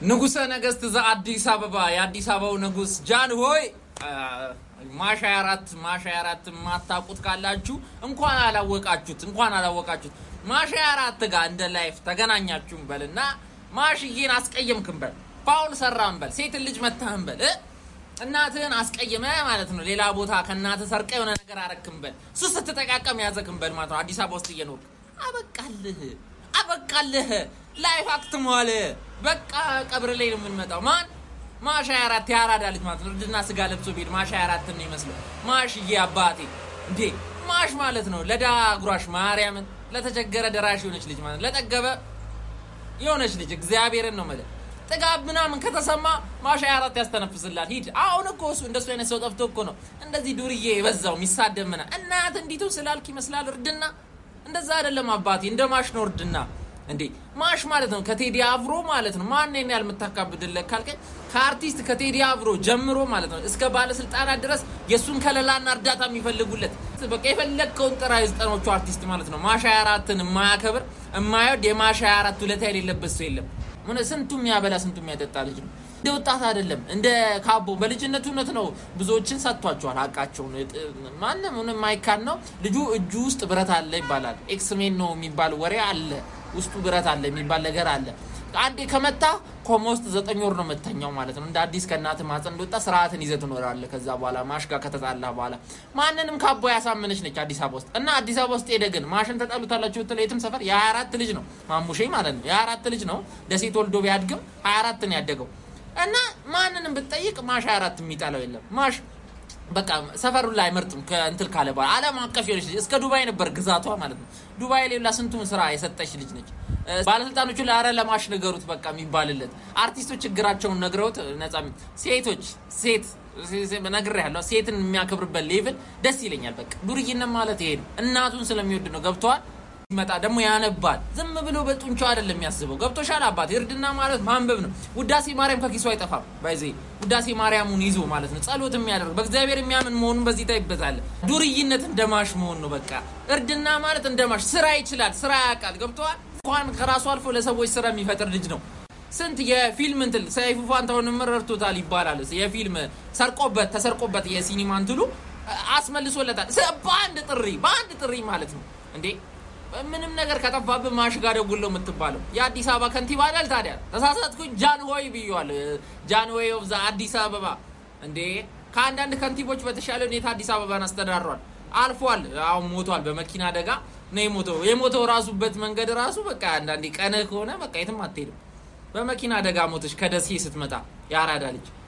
ንጉሰ ነገስት ዘአዲስ አበባ የአዲስ አበባው ንጉስ ጃን ሆይ ማሻ አራት ማሻ አራት የማታውቁት ካላችሁ እንኳን አላወቃችሁት እንኳን አላወቃችሁት ማሻ አራት ጋር እንደ ላይፍ ተገናኛችሁም በል እና ማሽዬን አስቀየምክም በል ፋውል ሰራም በል ሴትን ልጅ መታህም በል እ? እናትህን አስቀይመ ማለት ነው። ሌላ ቦታ ከእናትህ ሰርቀ የሆነ ነገር አረክም በል እሱ ስትጠቃቀም ያዘክም በል ማለት ነው። አዲስ አበባ ውስጥ እየኖርክ አበቃልህ አበቃልህ ላይፍ አክትሟል። በቃ ቀብር ላይ ነው የምንመጣው። ማን ማሻ አራት የአራዳ ልጅ ማለት ነው። እርድና ስጋ ለብሶ ቢሄድ ማሻ አራት ነው ይመስለው። ማሽዬ አባቴ እንዴ ማሽ ማለት ነው ለዳ ጉራሽ ማርያምን ለተቸገረ ደራሽ የሆነች ልጅ ማለት ነው። ለጠገበ የሆነች ልጅ እግዚአብሔርን ነው ማለት ጥጋብ ምናምን ከተሰማ ማሻ አራት ያስተነፍስላል። ሂድ አሁን እኮ እሱ እንደሱ አይነት ሰው ጠፍቶ እኮ ነው እንደዚህ ዱርዬ የበዛው የሚሳደብ ምና እናት እንዲቱ ስላልክ ይመስላል እርድና እንደዛ አይደለም አባቴ፣ እንደ ማሽ ነው እርድና። እንዴ ማሽ ማለት ነው ከቴዲ አፍሮ ማለት ነው። ማን ነው ያል የምታካብድለት ካልከኝ ከአርቲስት ከቴዲ አፍሮ ጀምሮ ማለት ነው እስከ ባለስልጣናት ድረስ የእሱን ከለላና እርዳታ የሚፈልጉለት በቃ የፈለግከውን ጥራ የዘጠኖቹ አርቲስት ማለት ነው። ማሻ አራትን የማያከብር የማይወድ የማሻ አራት ውለታ የሌለበት ሰው የለም። ምን ስንቱ የሚያበላ ስንቱ የሚያጠጣ ልጅ ነው። እንደ ወጣት አይደለም እንደ ካቦ በልጅነቱ እውነት ነው ብዙዎችን ሰጥቷቸዋል። ሀቃቸውን ማንም ሆነ የማይካድ ነው። ልጁ እጁ ውስጥ ብረት አለ ይባላል። ኤክስሜን ነው የሚባል ወሬ አለ። ውስጡ ብረት አለ የሚባል ነገር አለ። አንዴ ከመታ ኮማ ውስጥ ዘጠኝ ወር ነው መተኛው ማለት ነው። እንደ አዲስ ከእናት ማፀን እንደወጣ ስርዓትን ይዘህ ትኖራለህ። ከዛ በኋላ ማሽ ጋር ከተጣላ በኋላ ማንንም ካቦ ያሳመነች ነች አዲስ አበባ ውስጥ እና አዲስ አበባ ውስጥ ሄደ ግን ማሽን ተጣሉታላችሁ ብትለው የትም ሰፈር የ24 ልጅ ነው ማሙሼ ማለት ነው። የ24 ልጅ ነው ደሴ ተወልዶ ቢያድግም 24 ነው ያደገው እና ማንንም ብትጠይቅ ማሽ 24 የሚጠላው የለም ማሽ በቃ ሰፈሩ ላይ አይመርጥም። ከእንትል ካለ በኋላ ዓለም አቀፍ የሆነች ልጅ እስከ ዱባይ ነበር ግዛቷ ማለት ነው። ዱባይ ሌላ ስንቱን ስራ የሰጠች ልጅ ነች። ባለስልጣኖቹ ለአረ ለማሽ ነገሩት በቃ የሚባልለት አርቲስቶች ችግራቸውን ነግረውት ነጻ ሴቶች ሴት ነግሬያለሁ። ሴትን የሚያከብርበት ሌቭል ደስ ይለኛል። በቃ ዱርዬነት ማለት ይሄ ነው። እናቱን ስለሚወድ ነው። ገብተዋል ሲመጣ ደግሞ ያነባል። ዝም ብሎ በጡንቻው አይደለም የሚያስበው። ገብቶሻል አባት? እርድና ማለት ማንበብ ነው። ውዳሴ ማርያም ከኪሱ አይጠፋም። ባይዜ ውዳሴ ማርያሙን ይዞ ማለት ነው ጸሎት የሚያደርግ በእግዚአብሔር የሚያምን መሆኑን በዚህ ታይበታል። ዱርይነት እንደማሽ መሆን ነው። በቃ እርድና ማለት እንደማሽ ስራ ይችላል፣ ስራ ያውቃል። ገብተዋል። እንኳን ከራሱ አልፎ ለሰዎች ስራ የሚፈጥር ልጅ ነው። ስንት የፊልም እንትን ሰይፉ ፋንታሁንም ረድቶታል ይባላል። የፊልም ሰርቆበት ተሰርቆበት የሲኒማ እንትሉ አስመልሶለታል። በአንድ ጥሪ በአንድ ጥሪ ማለት ነው እንዴ ምንም ነገር ከጠፋብህ ማሽ ጋር ደውል ነው የምትባለው። የአዲስ አበባ ከንቲባ አይደል ታዲያ? ተሳሳትኩኝ። ጃንሆይ ብዬዋለሁ። ጃንሆይ ኦፍ ዘ አዲስ አበባ እንዴ ከአንዳንድ ከንቲቦች በተሻለ ሁኔታ አዲስ አበባን አስተዳድሯል። አልፏል። አሁን ሞቷል። በመኪና አደጋ ነው የሞተው። የሞተው ራሱበት መንገድ ራሱ በቃ አንዳንዴ ቀንህ ከሆነ በቃ የትም አትሄድም። በመኪና አደጋ ሞተች ከደሴ ስትመጣ የአራዳ ልጅ